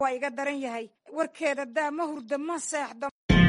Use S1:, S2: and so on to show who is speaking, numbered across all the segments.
S1: waa iga daran yahay warkeeda daa ma hurda ma seexdo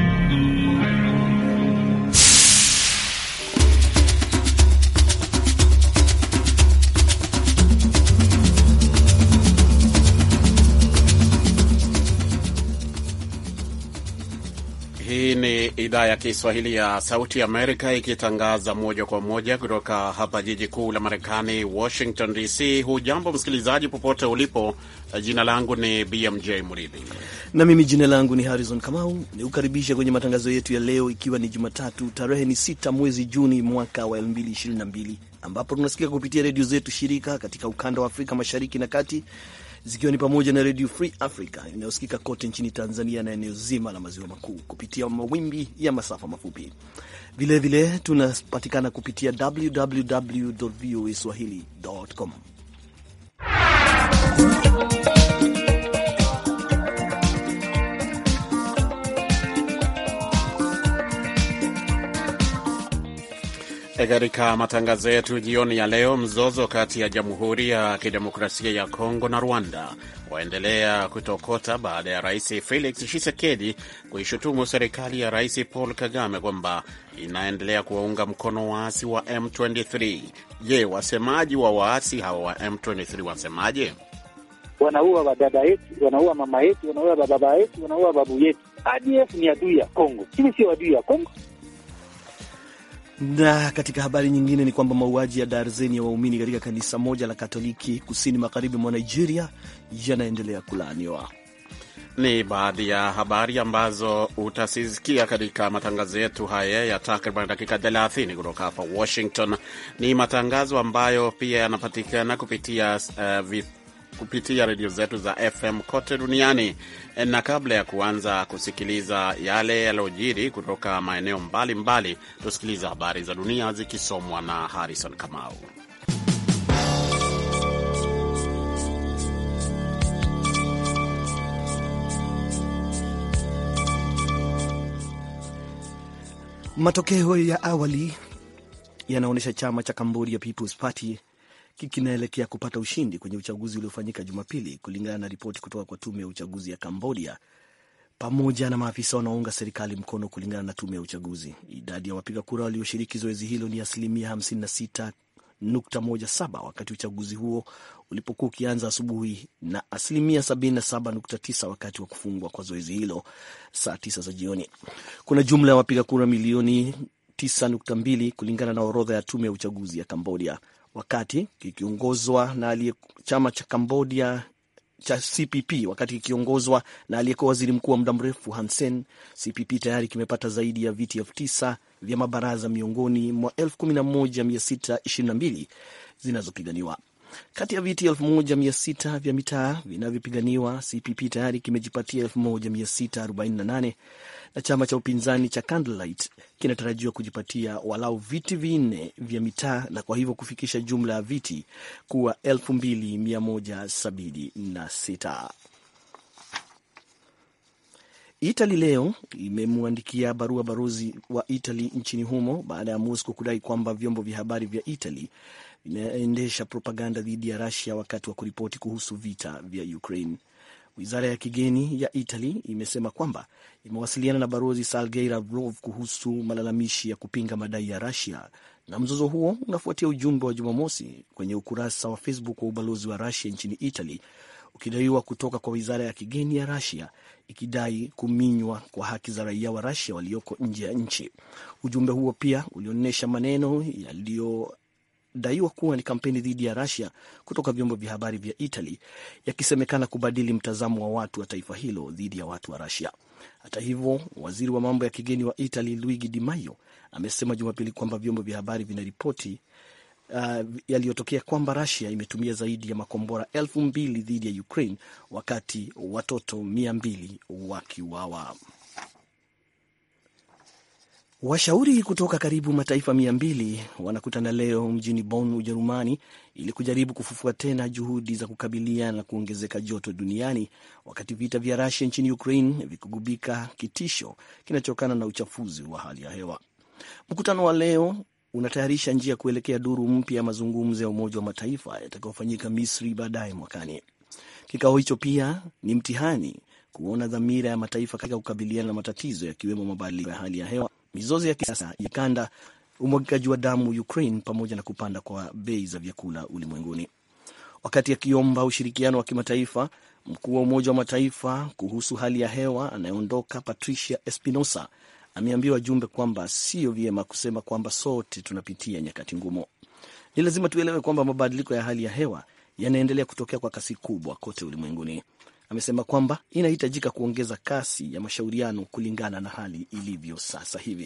S2: Hii ni idhaa ya Kiswahili ya Sauti Amerika ikitangaza moja kwa moja kutoka hapa jiji kuu la Marekani, Washington DC. Hujambo msikilizaji, popote ulipo. Jina langu ni BMJ Mridhi
S3: na mimi jina langu ni Harrison Kamau, ni kukaribisha kwenye matangazo yetu ya leo, ikiwa ni Jumatatu tarehe ni sita mwezi Juni mwaka wa 2022 ambapo tunasikia kupitia redio zetu shirika katika ukanda wa Afrika Mashariki na Kati zikiwa ni pamoja na Radio Free Africa inayosikika kote nchini Tanzania na eneo zima la maziwa makuu kupitia mawimbi ya masafa mafupi. Vilevile tunapatikana kupitia www voa swahili.com.
S2: Katika matangazo yetu jioni ya leo, mzozo kati ya Jamhuri ya Kidemokrasia ya Kongo na Rwanda waendelea kutokota baada ya Rais Felix Tshisekedi kuishutumu serikali ya Rais Paul Kagame kwamba inaendelea kuwaunga mkono waasi wa M23. Je, wasemaji wa waasi hawa wa M23 wasemaje?
S4: Wanaua wadada yetu, wanaua mama yetu, wanaua bababa yetu, wanaua babu yetu. ADF ni adui ya Kongo, sisi sio adui ya Kongo.
S3: Na katika habari nyingine ni kwamba mauaji ya darzeni ya waumini katika kanisa moja la Katoliki kusini magharibi mwa Nigeria yanaendelea kulaaniwa.
S2: Ni baadhi ya habari ambazo utasisikia katika matangazo yetu haya ya takriban dakika 30 kutoka hapa Washington. Ni matangazo ambayo pia yanapatikana kupitia uh, kupitia redio zetu za FM kote duniani. Na kabla ya kuanza kusikiliza yale yaliyojiri kutoka maeneo mbalimbali, tusikiliza habari za dunia zikisomwa na Harrison Kamau.
S3: Matokeo ya awali yanaonyesha chama cha Cambodia People's Party kinaelekea kupata ushindi kwenye uchaguzi uliofanyika Jumapili, kulingana na ripoti kutoka kwa tume ya uchaguzi ya Cambodia pamoja na maafisa wanaounga serikali mkono. Kulingana na tume ya uchaguzi, idadi ya wapiga kura walioshiriki zoezi hilo ni asilimia 56.17 wakati uchaguzi huo ulipokuwa ukianza asubuhi na asilimia 77.9 wakati wa kufungwa kwa zoezi hilo saa 9 za jioni. Kuna jumla ya wapiga kura milioni 9.2 kulingana na orodha ya tume ya uchaguzi ya Cambodia wakati kikiongozwa na aliye chama cha Cambodia cha CPP wakati kikiongozwa na aliyekuwa waziri mkuu wa muda mrefu Hun Sen. CPP tayari kimepata zaidi ya viti elfu tisa vya mabaraza miongoni mwa elfu kumi na moja mia sita ishirini na mbili zinazopiganiwa. Kati ya viti elfu moja mia sita vya mitaa vinavyopiganiwa, CPP tayari kimejipatia elfu moja mia sita arobaini na nane na chama cha upinzani cha Candlelight kinatarajiwa kujipatia walau viti vinne vya mitaa na kwa hivyo kufikisha jumla ya viti kuwa 2176. Itali leo imemwandikia barua balozi wa Itali nchini humo baada ya Moscow kudai kwamba vyombo vya habari vya Itali vinaendesha propaganda dhidi ya Russia wakati wa kuripoti kuhusu vita vya Ukraine. Wizara ya kigeni ya Italy imesema kwamba imewasiliana na balozi Sergei Lavrov kuhusu malalamishi ya kupinga madai ya Russia, na mzozo huo unafuatia ujumbe wa Jumamosi kwenye ukurasa wa Facebook wa ubalozi wa Russia nchini Italy ukidaiwa kutoka kwa wizara ya kigeni ya Russia ikidai kuminywa kwa haki za raia wa Russia walioko nje ya nchi. Ujumbe huo pia ulionyesha maneno yaliyo daiwa kuwa ni kampeni dhidi ya Russia kutoka vyombo vya habari vya Italy yakisemekana kubadili mtazamo wa watu wa taifa hilo dhidi ya watu wa Russia. Hata hivyo, waziri wa mambo ya kigeni wa Italy Luigi Di Maio amesema Jumapili kwamba vyombo vya habari vinaripoti uh, yaliyotokea kwamba Russia imetumia zaidi ya makombora elfu mbili dhidi ya Ukraine wakati watoto mia mbili wakiuawa. Washauri kutoka karibu mataifa mia mbili wanakutana leo mjini Bonn, Ujerumani, ili kujaribu kufufua tena juhudi za kukabiliana na kuongezeka joto duniani, wakati vita vya Rusia nchini Ukraine vikigubika kitisho kinachotokana na uchafuzi wa hali ya hewa. Mkutano wa leo unatayarisha njia kuelekea duru mpya ya mazungumzo ya Umoja wa Mataifa yatakayofanyika Misri baadaye mwakani. Kikao hicho pia ni mtihani kuona dhamira ya mataifa katika kukabiliana na matatizo yakiwemo mabadiliko ya hali ya hewa, mizozo ya kisiasa ya kanda, umwagikaji wa damu Ukraine, pamoja na kupanda kwa bei za vyakula ulimwenguni. Wakati akiomba ushirikiano wa kimataifa, mkuu wa Umoja wa Mataifa kuhusu hali ya hewa anayeondoka Patricia Espinosa ameambia wajumbe kwamba sio vyema kusema kwamba sote tunapitia nyakati ngumu. Ni lazima tuelewe kwamba mabadiliko ya hali ya hewa yanaendelea kutokea kwa kasi kubwa kote ulimwenguni. Amesema kwamba inahitajika kuongeza kasi ya mashauriano kulingana na hali ilivyo sasa hivi.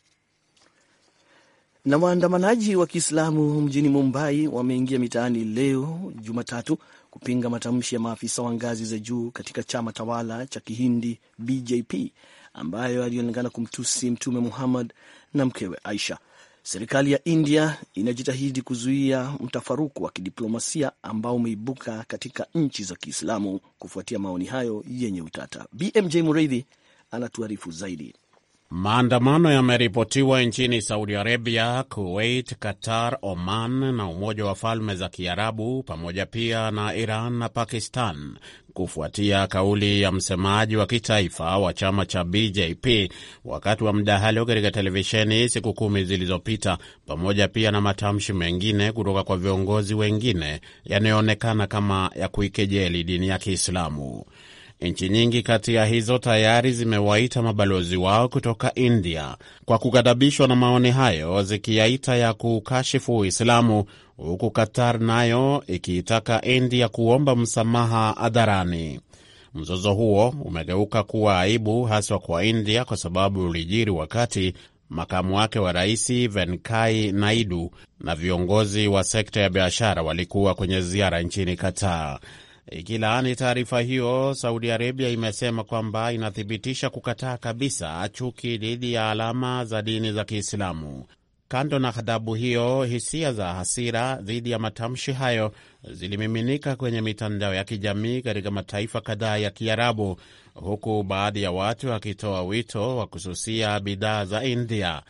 S3: Na waandamanaji wa Kiislamu mjini Mumbai wameingia mitaani leo Jumatatu kupinga matamshi ya maafisa wa ngazi za juu katika chama tawala cha Kihindi BJP ambayo alionekana kumtusi Mtume Muhammad na mkewe Aisha. Serikali ya India inajitahidi kuzuia mtafaruku wa kidiplomasia ambao umeibuka katika nchi za Kiislamu kufuatia maoni hayo yenye utata. BMJ Mureithi anatuarifu zaidi.
S2: Maandamano yameripotiwa nchini Saudi Arabia, Kuwait, Qatar, Oman na Umoja wa Falme za Kiarabu pamoja pia na Iran na Pakistan kufuatia kauli ya msemaji wa kitaifa wa chama cha BJP wakati wa mdahalo katika televisheni siku kumi zilizopita, pamoja pia na matamshi mengine kutoka kwa viongozi wengine yanayoonekana kama ya kuikejeli dini ya Kiislamu. Nchi nyingi kati ya hizo tayari zimewaita mabalozi wao kutoka India kwa kughadhabishwa na maoni hayo, zikiyaita ya kukashifu Uislamu, huku Qatar nayo ikiitaka India kuomba msamaha hadharani. Mzozo huo umegeuka kuwa aibu haswa kwa India kwa sababu ulijiri wakati makamu wake wa rais Venkai Naidu na viongozi wa sekta ya biashara walikuwa kwenye ziara nchini Qatar. Ikilaani taarifa hiyo, Saudi Arabia imesema kwamba inathibitisha kukataa kabisa chuki dhidi ya alama za dini za Kiislamu. Kando na ghadhabu hiyo, hisia za hasira dhidi ya matamshi hayo zilimiminika kwenye mitandao ya kijamii katika mataifa kadhaa ya Kiarabu, huku baadhi ya watu wakitoa wito wa kususia bidhaa za India.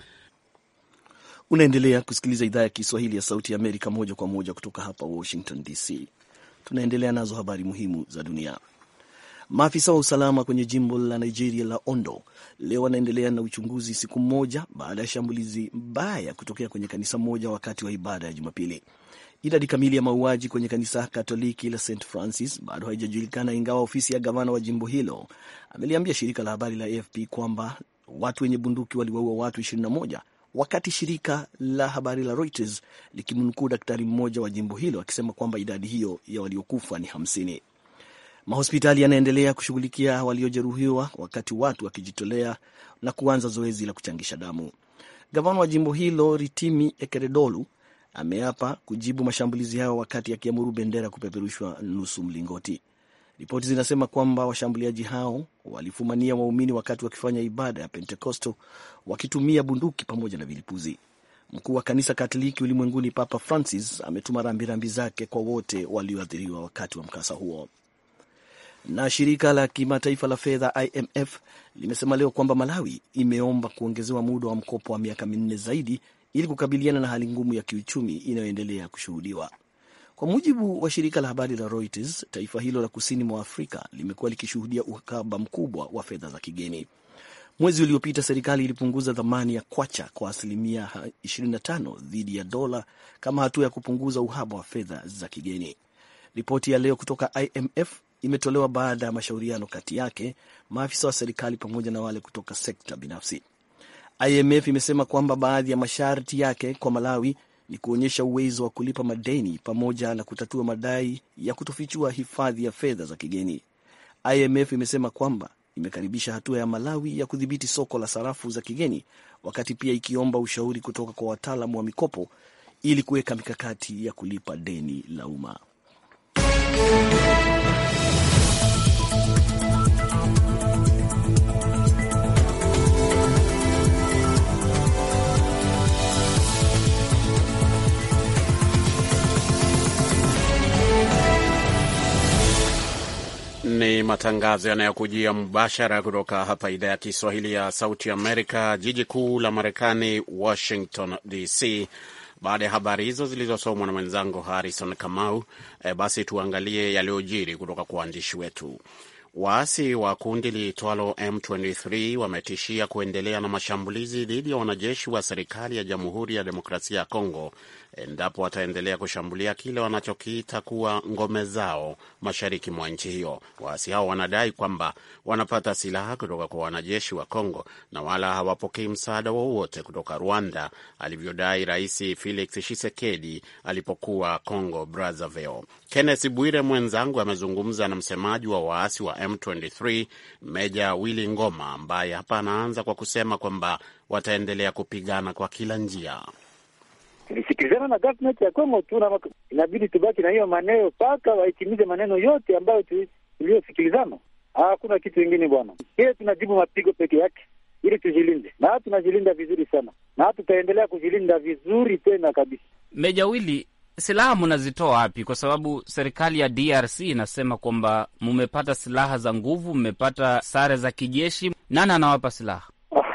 S3: Unaendelea kusikiliza idhaa ya Kiswahili ya Sauti ya Amerika moja kwa moja kutoka hapa Washington DC. Tunaendelea nazo habari muhimu za dunia. Maafisa wa usalama kwenye jimbo la Nigeria la Ondo leo wanaendelea na uchunguzi siku moja baada ya shambulizi mbaya kutokea kwenye kanisa moja wakati wa ibada ya Jumapili. Idadi kamili ya mauaji kwenye kanisa Katoliki la St Francis bado haijajulikana, ingawa ofisi ya gavana wa jimbo hilo ameliambia shirika la habari la AFP kwamba watu wenye bunduki waliwaua watu 21 wakati shirika la habari la Reuters likimnukuu daktari mmoja wa jimbo hilo akisema kwamba idadi hiyo ya waliokufa ni hamsini. Mahospitali yanaendelea kushughulikia waliojeruhiwa wakati watu wakijitolea na kuanza zoezi la kuchangisha damu. Gavana wa jimbo hilo Ritimi Ekeredolu ameapa kujibu mashambulizi hayo wakati akiamuru bendera kupeperushwa nusu mlingoti. Ripoti zinasema kwamba washambuliaji hao walifumania waumini wakati wakifanya ibada ya Pentekosto wakitumia bunduki pamoja na vilipuzi. Mkuu wa kanisa Katoliki ulimwenguni Papa Francis ametuma rambirambi zake kwa wote walioathiriwa wakati wa mkasa huo. Na shirika la kimataifa la fedha IMF limesema leo kwamba Malawi imeomba kuongezewa muda wa mkopo wa miaka minne zaidi ili kukabiliana na hali ngumu ya kiuchumi inayoendelea kushuhudiwa. Kwa mujibu wa shirika la habari la Reuters, taifa hilo la kusini mwa Afrika limekuwa likishuhudia uhaba mkubwa wa fedha za kigeni. Mwezi uliopita serikali ilipunguza thamani ya kwacha kwa asilimia 25 dhidi ya dola kama hatua ya kupunguza uhaba wa fedha za kigeni. Ripoti ya leo kutoka IMF imetolewa baada ya mashauriano kati yake, maafisa wa serikali pamoja na wale kutoka sekta binafsi. IMF imesema kwamba baadhi ya masharti yake kwa Malawi ni kuonyesha uwezo wa kulipa madeni pamoja na kutatua madai ya kutofichua hifadhi ya fedha za kigeni. IMF imesema kwamba imekaribisha hatua ya Malawi ya kudhibiti soko la sarafu za kigeni, wakati pia ikiomba ushauri kutoka kwa wataalamu wa mikopo ili kuweka mikakati ya kulipa deni la umma.
S2: Ni matangazo yanayokujia mubashara kutoka hapa idhaa ya Kiswahili ya Sauti Amerika, jiji kuu la Marekani, Washington DC, Baada ya habari hizo zilizosomwa na mwenzangu Harrison Kamau, e, basi tuangalie yaliyojiri kutoka kwa waandishi wetu. Waasi wa kundi liitwalo M23 wametishia kuendelea na mashambulizi dhidi ya wanajeshi wa serikali ya Jamhuri ya Demokrasia ya Kongo endapo wataendelea kushambulia kile wanachokiita kuwa ngome zao mashariki mwa nchi hiyo. Waasi hao wanadai kwamba wanapata silaha kutoka kwa wanajeshi wa Kongo na wala hawapokei msaada wowote kutoka Rwanda, alivyodai Rais Felix Tshisekedi alipokuwa Congo Brazzaville. Kenneth Bwire mwenzangu amezungumza na msemaji wa waasi wa M23 Meja Willy Ngoma, ambaye hapa anaanza kwa kusema kwamba wataendelea kupigana kwa kila njia.
S4: Tulisikilizana na government ya Kongo tu, inabidi tubaki na hiyo maneno mpaka wahitimize maneno yote ambayo tuliyosikilizana. Hakuna kitu kingine bwana, ile tunajibu mapigo peke yake ili tujilinde, na tunajilinda vizuri sana, na tutaendelea kujilinda vizuri tena kabisa.
S5: Meja Willy, silaha mnazitoa wapi? Kwa sababu serikali ya DRC inasema kwamba mmepata silaha za nguvu, mmepata sare za kijeshi. Nani anawapa silaha?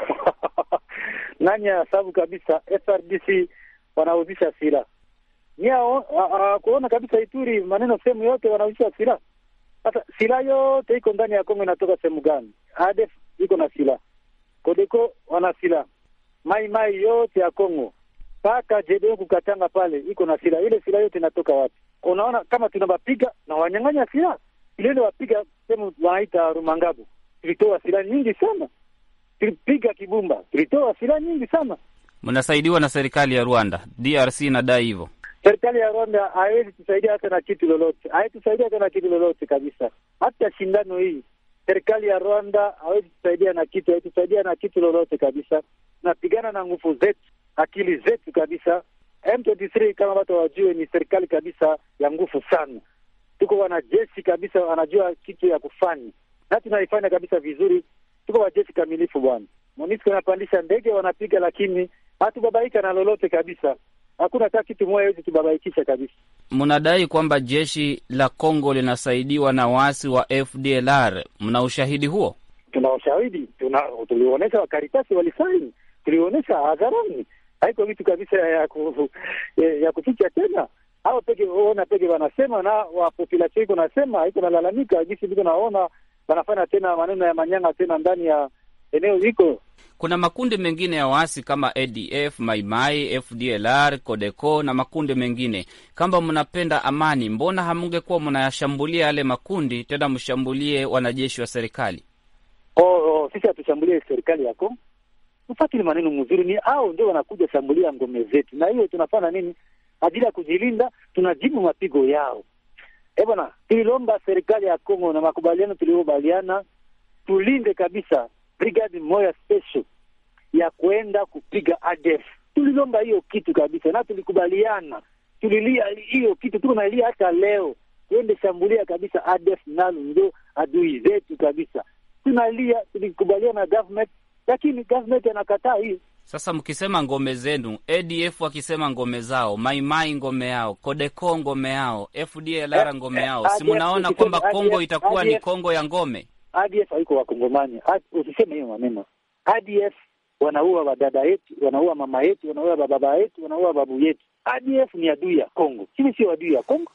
S4: Nani asabu kabisa, FRDC wanauzisha silaha nia kuona kabisa Ituri, maneno sehemu yote wanauzisha silaha. Sasa silaha yote iko ndani ya Kongo inatoka sehemu gani? ADF iko na silaha, Kodeko wana silaha, mai mai yote ya Kongo mpaka JDO kukatanga pale iko na silaha. Ile silaha yote inatoka wapi? Unaona kama tunawapiga na wanyang'anya silaha ile wapiga sehemu wanaita Rumangabo, tulitoa silaha nyingi sana, tulipiga Kibumba, tulitoa silaha nyingi sana
S5: Mnasaidiwa na serikali ya Rwanda. DRC inadai hivyo.
S4: Serikali ya Rwanda haiwezi tusaidia hata na kitu lolote, haitusaidia hata na kitu lolote kabisa. Hata shindano hii serikali ya Rwanda hawezi tusaidia na kitu, haitusaidia na kitu lolote kabisa. Tunapigana na nguvu zetu, akili zetu kabisa. M23 kama watu wajue, ni serikali kabisa ya nguvu sana. Tuko wanajeshi kabisa, wanajua kitu ya kufanya na tunaifanya kabisa vizuri. Tuko wajeshi kamilifu bwana. MONUSCO wanapandisha ndege wanapiga, lakini hatubabaika na lolote kabisa. Hakuna hata kitu moja hawezi tubabaikisha kabisa.
S5: Mnadai kwamba jeshi la Kongo linasaidiwa na waasi wa FDLR. Mna ushahidi huo?
S4: Tuna ushahidi, tuna tulionyesha, wakaritasi walisaini, tulionyesha hadharani. Haiko vitu kabisa ya ku, ya kuficha tena. Hao peke ona peke wanasema na wa population iko nasema, haiko nalalamika jinsi ndiko naona wanafanya tena maneno ya manyanga tena ndani ya eneo hiko.
S5: Kuna makundi mengine ya waasi kama ADF, Maimai, FDLR, Codeco na makundi mengine. Kama mnapenda amani, mbona hamungekuwa mnayashambulia yale makundi, tena mshambulie wanajeshi wa serikali?
S4: Oh, oh, sisi hatushambulie serikali yako, ufakili maneno mzuri, ni au ndio wanakuja shambulia ngome zetu, na hiyo tunafanya nini ajili ya kujilinda? Tunajibu mapigo yao. Eh bwana, tulilomba serikali ya Kongo na makubaliano tuliyokubaliana, tulinde kabisa brigade moja special ya kwenda kupiga ADF. Tulilomba hiyo kitu kabisa na tulikubaliana, tulilia hiyo kitu, tuko nalia hata leo, tuende shambulia kabisa ADF, nalo ndio adui zetu kabisa. Tunalia, tulikubaliana na government, lakini government anakataa hiyo.
S5: Sasa mkisema ngome zenu, ADF wakisema ngome zao, Maimai ngome yao, Codeco ngome yao, FDLR ngome yao, si mnaona kwamba Kongo itakuwa ni Kongo ya ngome?
S4: ADF haiko Wakongomani, usiseme hiyo maneno. ADF wanaua wadada yetu, wanaua mama yetu, wanaua baba yetu, wanaua babu yetu. ADF ni adui ya Kongo, sisi sio adui ya Kongo.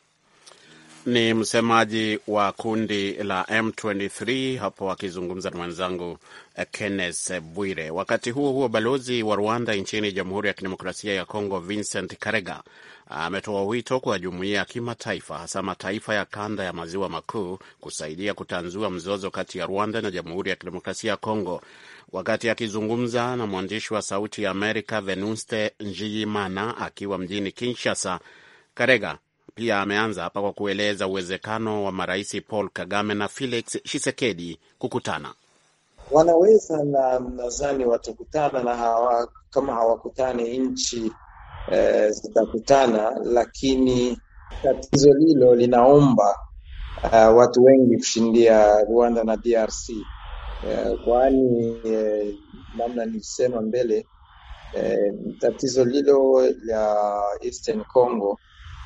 S2: Ni msemaji wa kundi la M23 hapo akizungumza na mwenzangu Kenneth Bwire. Wakati huo huo, balozi wa Rwanda nchini Jamhuri ya Kidemokrasia ya Kongo Vincent Karega ametoa wito kwa jumuiya ya kimataifa, hasa mataifa ya kanda ya maziwa makuu kusaidia kutanzua mzozo kati ya Rwanda na Jamhuri ya Kidemokrasia ya Kongo. Wakati akizungumza na mwandishi wa Sauti ya Amerika Venuste Njiyimana akiwa mjini Kinshasa, Karega pia ameanza hapa kwa kueleza uwezekano wa marais Paul Kagame na Felix Tshisekedi kukutana.
S6: Wanaweza na nadhani watakutana na hawa, kama hawakutani nchi eh, zitakutana, lakini tatizo hilo linaomba uh, watu wengi kushindia Rwanda na DRC eh, kwani eh, namna nilisema mbele eh, tatizo lilo la Eastern Congo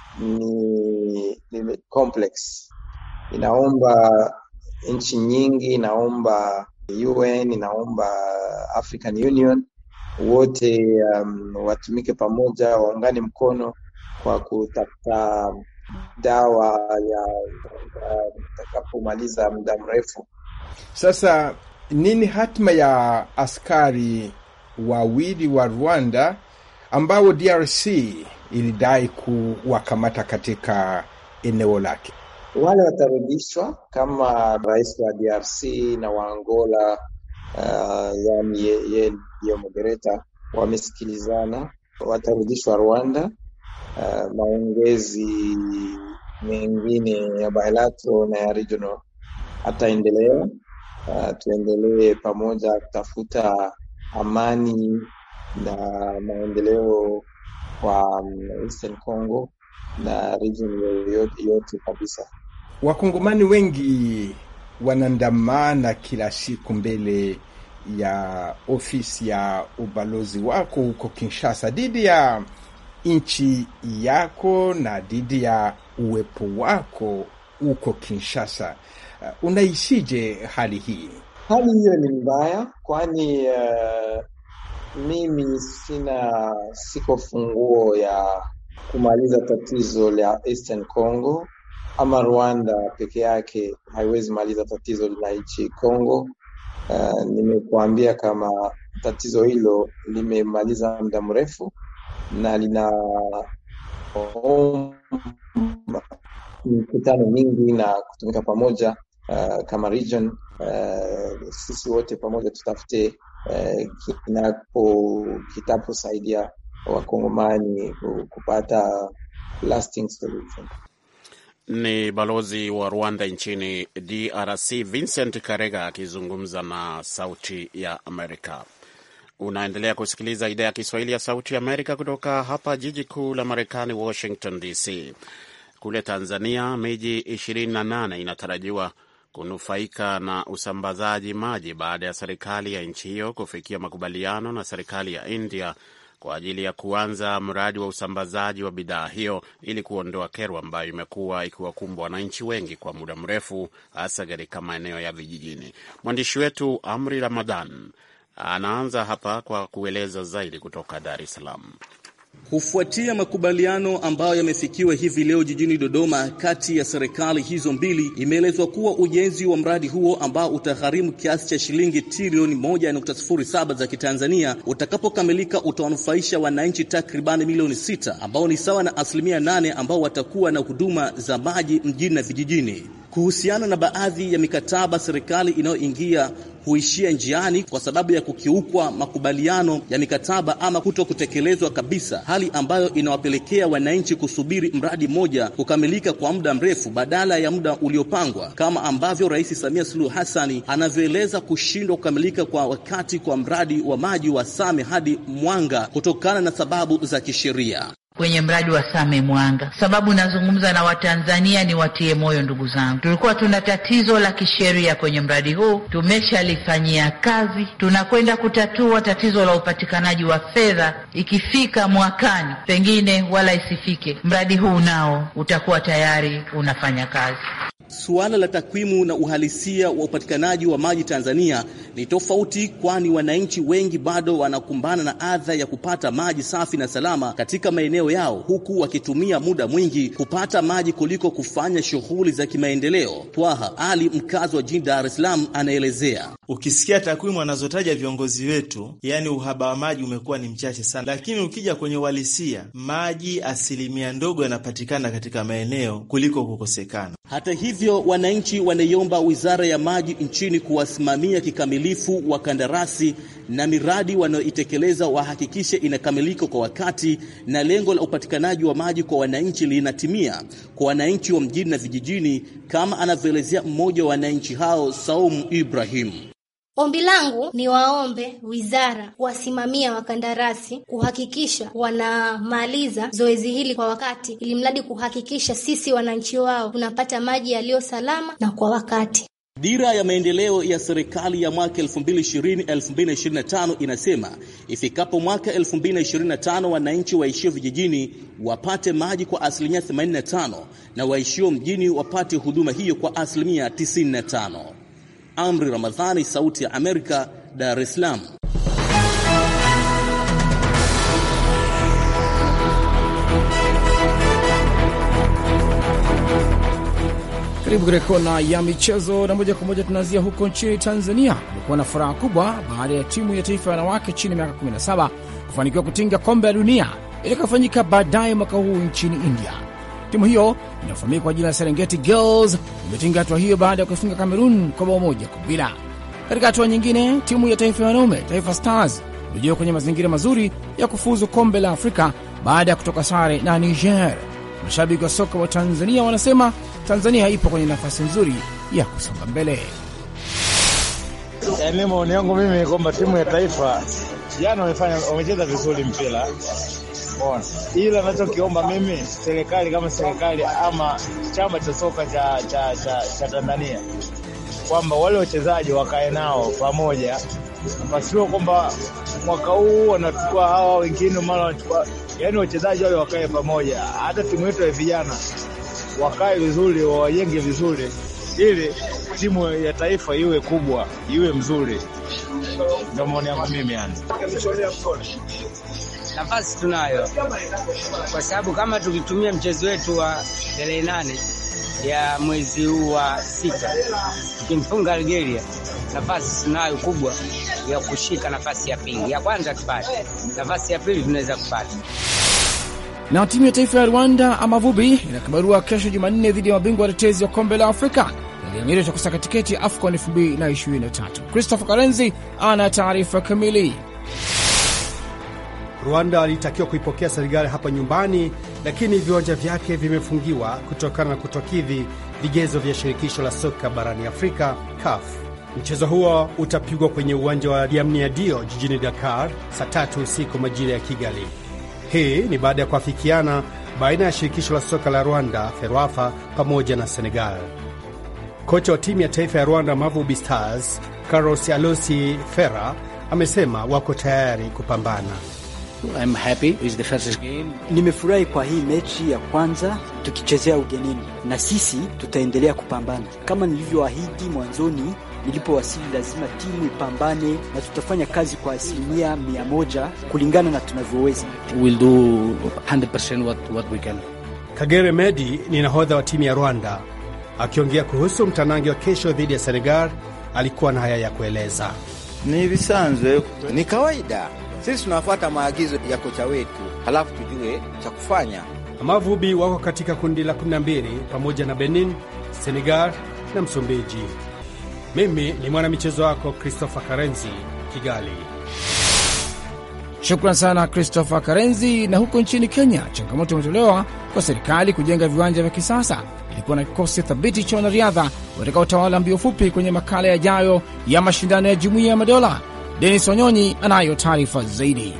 S6: ni, ni complex, inaomba nchi nyingi, inaomba UN, inaomba African Union wote um, watumike pamoja, waungane mkono kwa kutafuta dawa ya itakapomaliza muda mrefu.
S7: Sasa nini hatima ya askari wawili wa Rwanda ambao DRC ilidai kuwakamata katika eneo lake?
S6: Wale watarudishwa kama rais wa DRC na wa Angola uh, yani yeye ndiyo moderator wamesikilizana, watarudishwa Rwanda. Uh, maongezi mengine ya bilateral na ya regional ataendelea. Uh, tuendelee pamoja kutafuta amani na maendeleo kwa um, Eastern Congo na region yote, yote kabisa.
S7: Wakongomani wengi wanaandamana kila siku mbele ya ofisi ya ubalozi wako huko Kinshasa dhidi ya nchi yako na dhidi ya uwepo wako huko Kinshasa. Uh, unaishije hali hii?
S6: Hali hiyo ni mbaya, kwani uh, mimi sina siko funguo ya kumaliza tatizo la Eastern Congo ama Rwanda peke yake haiwezi maliza tatizo la nchi Congo. Uh, nimekuambia kama tatizo hilo limemaliza muda mrefu na lina mikutano mingi na kutumika pamoja uh, kama region uh, sisi wote pamoja tutafute uh, kinapo kitaposaidia wakongomani kupata lasting solution.
S2: Ni balozi wa Rwanda nchini DRC Vincent Karega akizungumza na Sauti ya Amerika. Unaendelea kusikiliza idhaa ya Kiswahili ya Sauti ya Amerika kutoka hapa jiji kuu la Marekani, Washington DC. Kule Tanzania, miji 28 inatarajiwa kunufaika na usambazaji maji baada ya serikali ya nchi hiyo kufikia makubaliano na serikali ya India kwa ajili ya kuanza mradi wa usambazaji wa bidhaa hiyo ili kuondoa kero ambayo imekuwa ikiwakumbwa wananchi wengi kwa muda mrefu, hasa katika maeneo ya vijijini. Mwandishi wetu Amri Ramadhan anaanza hapa kwa kueleza zaidi kutoka Dar es Salaam.
S8: Kufuatia makubaliano ambayo yamefikiwa hivi leo jijini Dodoma kati ya serikali hizo mbili, imeelezwa kuwa ujenzi wa mradi huo ambao utagharimu kiasi cha shilingi trilioni 1.07 za Kitanzania utakapokamilika utawanufaisha wananchi takribani milioni sita ambao ni sawa na asilimia nane ambao watakuwa na huduma za maji mjini na vijijini. Kuhusiana na baadhi ya mikataba serikali inayoingia huishia njiani kwa sababu ya kukiukwa makubaliano ya mikataba ama kuto kutekelezwa kabisa, hali ambayo inawapelekea wananchi kusubiri mradi mmoja kukamilika kwa muda mrefu badala ya muda uliopangwa, kama ambavyo Rais Samia Suluhu Hassani anavyoeleza kushindwa kukamilika kwa wakati kwa mradi wa maji wa Same hadi Mwanga kutokana na sababu za kisheria
S9: kwenye mradi wa Same Mwanga. Sababu nazungumza na Watanzania ni watie moyo, ndugu zangu, tulikuwa tuna tatizo la kisheria kwenye mradi huu, tumeshalifanyia kazi, tunakwenda kutatua tatizo la upatikanaji wa fedha. Ikifika mwakani, pengine wala isifike, mradi huu nao utakuwa tayari unafanya kazi.
S8: Suala la takwimu na uhalisia wa upatikanaji wa maji Tanzania ni tofauti, kwani wananchi wengi bado wanakumbana na adha ya kupata maji safi na salama katika maeneo yao, huku wakitumia muda mwingi kupata maji kuliko kufanya shughuli za kimaendeleo. Twaha Ali, mkazi wa jijini Dar es Salaam, anaelezea.
S10: Ukisikia takwimu wanazotaja viongozi wetu, yaani uhaba wa maji umekuwa ni mchache sana, lakini ukija kwenye uhalisia, maji asilimia ndogo yanapatikana katika maeneo kuliko kukosekana.
S8: Hata hivyo, wananchi wanaiomba Wizara ya Maji nchini kuwasimamia kikamilifu wakandarasi na miradi wanayoitekeleza wahakikishe inakamilika kwa wakati na lengo la upatikanaji wa maji kwa wananchi linatimia kwa wananchi wa mjini na vijijini, kama anavyoelezea mmoja wa wananchi hao, Saumu Ibrahim.
S11: Ombi langu ni waombe wizara kuwasimamia wakandarasi kuhakikisha wanamaliza zoezi hili kwa wakati, ili mradi kuhakikisha sisi wananchi wao tunapata maji yaliyo salama na kwa wakati.
S8: Dira ya maendeleo ya serikali ya mwaka 2020-2025 inasema ifikapo mwaka 2025 wananchi waishio vijijini wapate maji kwa asilimia 85 na waishio mjini wapate huduma hiyo kwa asilimia 95. Amri Ramadhani, Sauti ya Amerika, Dar es Salaam.
S12: Karibu katika kona ya michezo, na moja kwa moja tunaanzia huko nchini Tanzania. Kumekuwa na furaha kubwa baada ya timu ya taifa ya wanawake chini ya miaka 17 kufanikiwa kutinga kombe la dunia itakayofanyika baadaye mwaka huu nchini India. Timu hiyo inayofahamika kwa jina la Serengeti Girls imetinga hatua hiyo baada ya kuifunga Cameroon kwa bao moja kwa bila. Katika hatua nyingine, timu ya taifa ya wanaume Taifa Stars ilijiwa kwenye mazingira mazuri ya kufuzu kombe la Afrika baada ya kutoka sare na Niger. Mashabiki wa soka wa Tanzania wanasema Tanzania ipo kwenye nafasi nzuri ya kusonga mbele.
S13: Yaani, maoni yangu mimi kwamba timu ya taifa jana wamefanya wamecheza vizuri mpira Bona. Ila nachokiomba mimi serikali kama serikali ama chama cha soka cha, cha, cha, cha Tanzania kwamba wale wachezaji wakae nao pamoja, pasiwe kwamba mwaka huu wanachukua hawa wengine mara wanachukua, yaani wachezaji wale wakae pamoja. Hata timu yetu ya vijana wakae vizuri, wawajenge vizuri, ili timu ya taifa iwe kubwa, iwe mzuri. Ndio maoni yangu mimi yani.
S14: Nafasi tunayo kwa sababu kama tukitumia mchezo wetu wa tarehe nane ya mwezi huu wa sita tukimfunga Algeria, nafasi tunayo kubwa ya kushika nafasi ya pili. Ya kwanza tupate nafasi ya pili, tunaweza kupata.
S12: Na timu ya taifa ya Rwanda Amavubi ina kibarua kesho Jumanne dhidi ya mabingwa watetezi wa kombe la Afrika yaliyoamiria cha kusaka tiketi ya AFCON 2023. Christopher Karenzi ana taarifa kamili.
S15: Rwanda alitakiwa kuipokea Senegal hapa nyumbani, lakini viwanja vyake vimefungiwa kutokana na kutokidhi vigezo vya shirikisho la soka barani Afrika, CAF. Mchezo huo utapigwa kwenye uwanja wa Diamnia Dio jijini Dakar saa tatu usiku majira ya Kigali. Hii ni baada ya kuafikiana baina ya shirikisho la soka la Rwanda, FERWAFA, pamoja na Senegal. Kocha wa timu ya taifa ya Rwanda, Mavubi Stars, Carlos Alosi Fera, amesema wako tayari kupambana.
S16: I'm happy with the first game. Nimefurahi kwa hii mechi ya kwanza tukichezea ugenini, na sisi tutaendelea kupambana kama nilivyoahidi mwanzoni nilipowasili. Lazima timu ipambane na tutafanya kazi kwa asilimia mia moja kulingana na tunavyoweza.
S17: We'll do 100% what, what we can.
S15: Kagere Medi ni nahodha wa timu ya Rwanda. Akiongea kuhusu mtanangi wa kesho dhidi ya Senegal, alikuwa na haya ya kueleza.
S18: Ni visanzwe, ni kawaida sisi tunafuata maagizo ya kocha wetu, halafu tujue cha kufanya.
S15: Amavubi wako katika kundi la 12 pamoja na Benin, Senegal na Msumbiji. Mimi ni mwanamichezo wako Christopher Karenzi, Kigali.
S12: Shukran sana Christopher Karenzi. Na huko nchini Kenya, changamoto imetolewa kwa serikali kujenga viwanja vya kisasa ilikuwa na kikosi thabiti cha wanariadha watakaotawala mbio fupi kwenye makala yajayo ya mashindano ya Jumuiya ya Madola. Denis Wanyonyi anayo taarifa zaidi.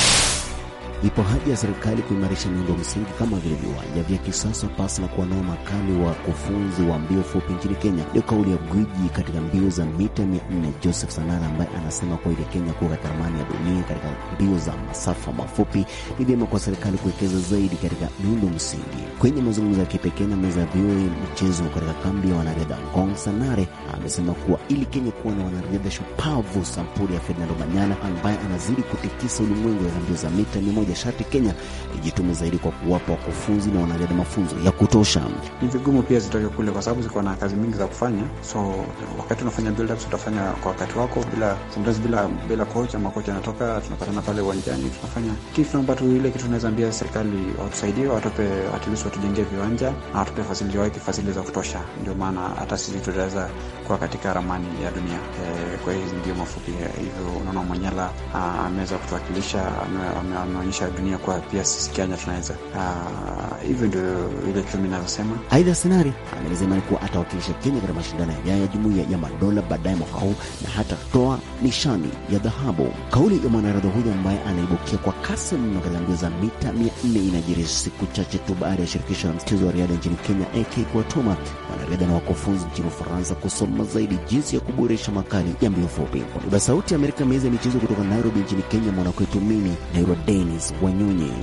S19: Ipo haja ya serikali kuimarisha miundo msingi kama vile viwanja vya kisasa pasi na kuwanoa makali wa kufunzi wa mbio fupi nchini Kenya. Ndio kauli ya gwiji katika mbio za mita mia nne Joseph Sanara, ambaye anasema kuwa ili Kenya kuwa katika ramani ya dunia katika mbio za masafa mafupi, ni vyema kwa serikali kuwekeza zaidi katika miundo msingi. Kwenye mazungumzo ya kipekee na meza ya VOA michezo katika kambi ya wanariadha Ngong, Sanare amesema kuwa ili Kenya kuwa na wanariadha shupavu sampuli ya Ferdinand Omanyala ambaye anazidi kutikisa ulimwengu katika mbio za mita mia moja sharti Kenya ijitume zaidi kwa kuwapa wakufunzi na wanariadha mafunzo ya kutosha.
S20: Ni vigumu pia zitoke kule kwa sababu ziko na kazi mingi za kufanya, so wakati unafanya build up utafanya kwa wakati wako, bila sometimes bila bila coach ama coach anatoka, tunapatana pale uwanjani tunafanya kitu. Tunaomba tu ile kitu tunaweza ambia serikali watusaidie, watupe at least watujengee viwanja na watupe facility, waweke facility za kutosha, ndio maana hata sisi tutaweza kuwa katika ramani ya dunia e, kwa hizi ndio mafupi hivyo. Unaona Manyala ameweza kutuwakilisha, ameonyesha dunia kuwa pia sisi Kenya tunaweza hivyo. Ndio ile kitu mimi nasema.
S19: Aidha, Senari ameelezea kuwa atawakilisha Kenya katika mashindano yajayo ya Jumuiya ya Madola baadaye mwaka huu na hata toa nishani ya dhahabu. Kauli ya mwanariadha huyo ambaye anaibukia kwa kasi mno katika mbio za mita mia nne inajiri siku chache tu baada ya shirikisho la mchezo wa riadha nchini Kenya AK kuwatuma wanariadha na wakufunzi nchini Ufaransa kusoma zaidi jinsi ya kuboresha makali ya mbio fupi. Kwa niaba Sauti ya Amerika, meza ya michezo kutoka Nairobi nchini Kenya, mwanakwetu mimi naitwa Denis Wanyonyi.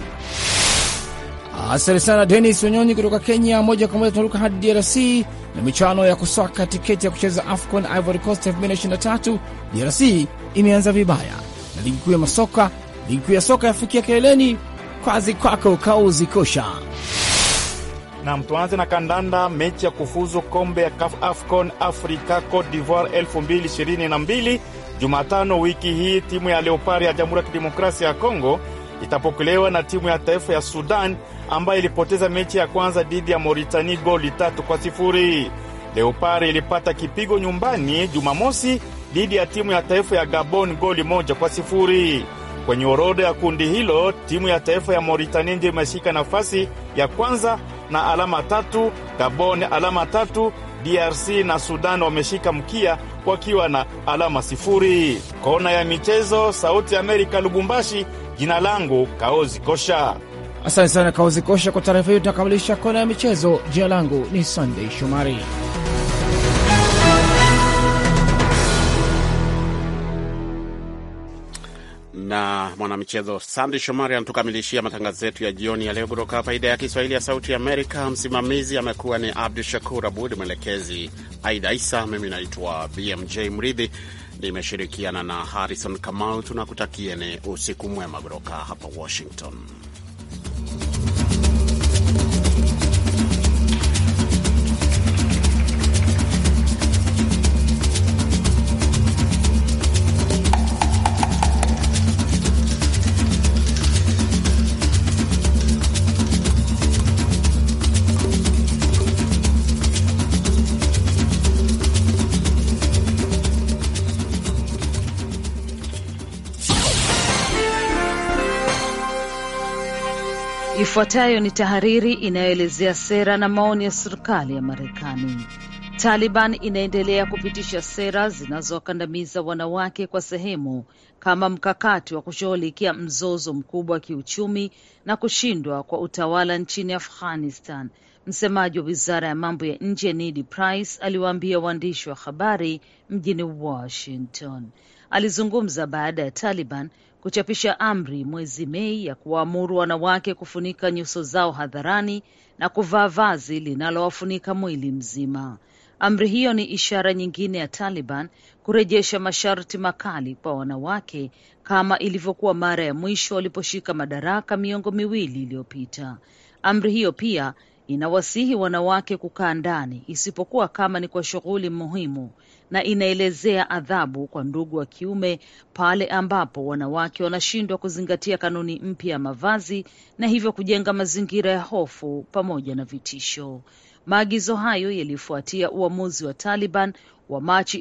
S12: Asante sana Denis Wanyonyi kutoka Kenya. Moja kwa moja tunaruka hadi DRC na michano ya kusaka tiketi ya kucheza AFCON Ivory Coast 2023. DRC imeanza vibaya na ligi kuu ya masoka, ligi kuu ya soka yafikia keleleni. Kwazi kwako Kauzi Kosha.
S21: Na tuanze na kandanda. Mechi ya kufuzu kombe ya CAF AFCON Africa Cote d'Ivoire 2022 Jumatano wiki hii, timu ya Leopard ya Jamhuri ya Kidemokrasia ya Kongo itapokelewa na timu ya taifa ya Sudan ambayo ilipoteza mechi ya kwanza dhidi ya Mauritania goli tatu kwa sifuri. Leopard ilipata kipigo nyumbani Jumamosi dhidi ya timu ya taifa ya Gabon goli moja kwa sifuri. Kwenye orodha ya kundi hilo timu ya taifa ya Mauritania ndio imeshika nafasi ya kwanza na alama tatu, Gabon alama tatu, DRC na Sudan wameshika mkia wakiwa na alama sifuri. Kona ya michezo, Sauti ya Amerika, Lubumbashi. Jina langu Kaozi Kosha.
S12: Asante sana Kaozi Kosha kwa taarifa hiyo. Tunakamilisha kona ya michezo. Jina langu ni Sunday Shomari.
S2: na mwanamichezo Sandi Shomari anatukamilishia matangazo yetu ya jioni ya leo kutoka hapa idhaa ya Kiswahili ya Sauti Amerika. Msimamizi amekuwa ni Abdu Shakur Abud, mwelekezi Aida Isa, mimi naitwa BMJ Mridhi, nimeshirikiana na Harrison Kamau. Tunakutakieni usiku mwema kutoka hapa Washington.
S22: Ifuatayo ni tahariri inayoelezea sera na maoni ya serikali ya Marekani. Taliban inaendelea kupitisha sera zinazowakandamiza wanawake kwa sehemu kama mkakati wa kushughulikia mzozo mkubwa wa kiuchumi na kushindwa kwa utawala nchini Afghanistan. Msemaji wa wizara ya mambo ya nje Ned Price aliwaambia waandishi wa habari mjini Washington. Alizungumza baada ya Taliban kuchapisha amri mwezi Mei ya kuwaamuru wanawake kufunika nyuso zao hadharani na kuvaa vazi linalowafunika mwili mzima. Amri hiyo ni ishara nyingine ya Taliban kurejesha masharti makali kwa wanawake kama ilivyokuwa mara ya mwisho waliposhika madaraka miongo miwili iliyopita. Amri hiyo pia inawasihi wanawake kukaa ndani isipokuwa kama ni kwa shughuli muhimu na inaelezea adhabu kwa ndugu wa kiume pale ambapo wanawake wanashindwa kuzingatia kanuni mpya ya mavazi na hivyo kujenga mazingira ya hofu pamoja na vitisho. Maagizo hayo yalifuatia uamuzi wa Taliban wa Machi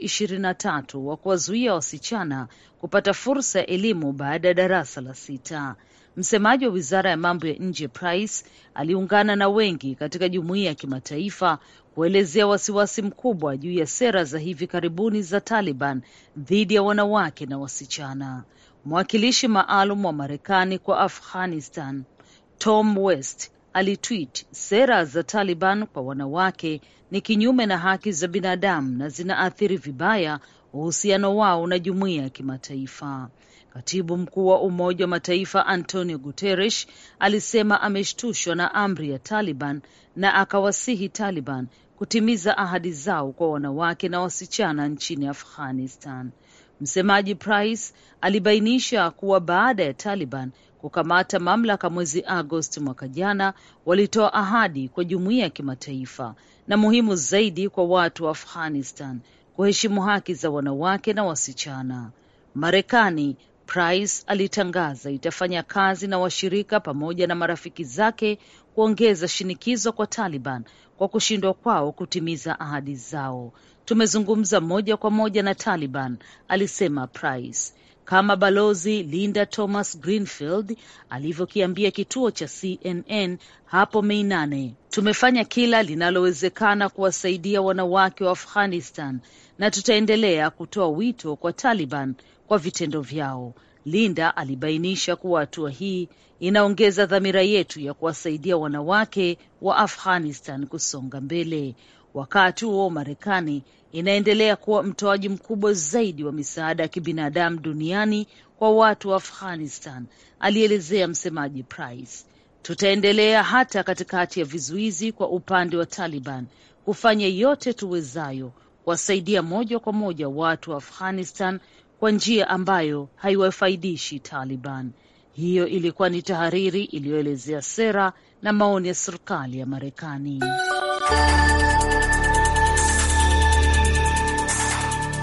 S22: 23 wa kuwazuia wasichana kupata fursa ya elimu baada ya darasa la sita. Msemaji wa wizara ya mambo ya nje Price aliungana na wengi katika jumuiya ya kimataifa kuelezea wasiwasi mkubwa juu ya sera za hivi karibuni za Taliban dhidi ya wanawake na wasichana. Mwakilishi maalum wa Marekani kwa Afghanistan Tom West alitweet, sera za Taliban kwa wanawake ni kinyume na haki za binadamu na zinaathiri vibaya uhusiano wao na jumuiya ya kimataifa. Katibu mkuu wa Umoja wa Mataifa Antonio Guterres alisema ameshtushwa na amri ya Taliban na akawasihi Taliban kutimiza ahadi zao kwa wanawake na wasichana nchini Afghanistan. Msemaji Price alibainisha kuwa baada ya Taliban kukamata mamlaka mwezi Agosti mwaka jana, walitoa ahadi kwa jumuiya ya kimataifa na muhimu zaidi kwa watu wa Afghanistan kuheshimu haki za wanawake na wasichana. Marekani, Price alitangaza, itafanya kazi na washirika pamoja na marafiki zake kuongeza shinikizo kwa Taliban kwa kushindwa kwao kutimiza ahadi zao. Tumezungumza moja kwa moja na Taliban, alisema Price, kama Balozi Linda Thomas Greenfield alivyokiambia kituo cha CNN hapo Mei nane. Tumefanya kila linalowezekana kuwasaidia wanawake wa Afghanistan na tutaendelea kutoa wito kwa Taliban kwa vitendo vyao. Linda alibainisha kuwa hatua hii inaongeza dhamira yetu ya kuwasaidia wanawake wa Afghanistan kusonga mbele. Wakati huo Marekani inaendelea kuwa mtoaji mkubwa zaidi wa misaada ya kibinadamu duniani kwa watu wa Afghanistan, alielezea msemaji Price. Tutaendelea hata katikati ya vizuizi kwa upande wa Taliban kufanya yote tuwezayo kuwasaidia moja kwa moja watu wa Afghanistan kwa njia ambayo haiwafaidishi Taliban. Hiyo ilikuwa ni tahariri iliyoelezea sera na maoni ya serikali ya Marekani.